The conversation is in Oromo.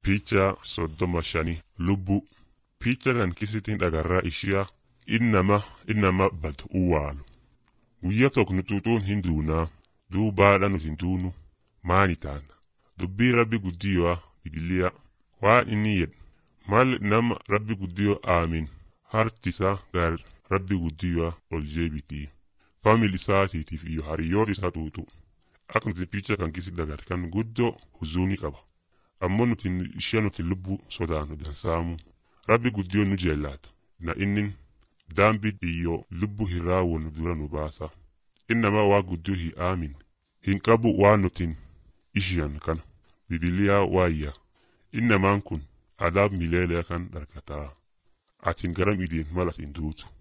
Picha soddoma shanii lubbuu. Picha kan kisitiin dhagarraa ishiyaa innama innama bad uwaalu. Guyyaa tokko nutuutuun hin duunaa duubaadha nuti hin duunu maani taana. Dubbii rabbi guddiyoo bibiliyaa waan inni jedhu mal nama rabbi guddiyoo aamin hartisaa gar rabbi guddiyoo ol jeebitii. Faamili isaatiitiif iyo hariyoota isaa tuutu. Akka nuti picha kan kisi dagate kan guddoo huzuunii qaba. ammoo nuti ishee nuti lubbuu sodaannu dansaamu rabbi guddiyoon nu jeellaata na innin daambi iyyoo lubbuu hin raawwannu dura nu baasa innama waa guddiyoo hin aamin hin qabu waan nutin ishiyan kana bibiliyaa waayya innamaan kun adaab mileelee kan dhargataa atin garam idiin mal atin duutu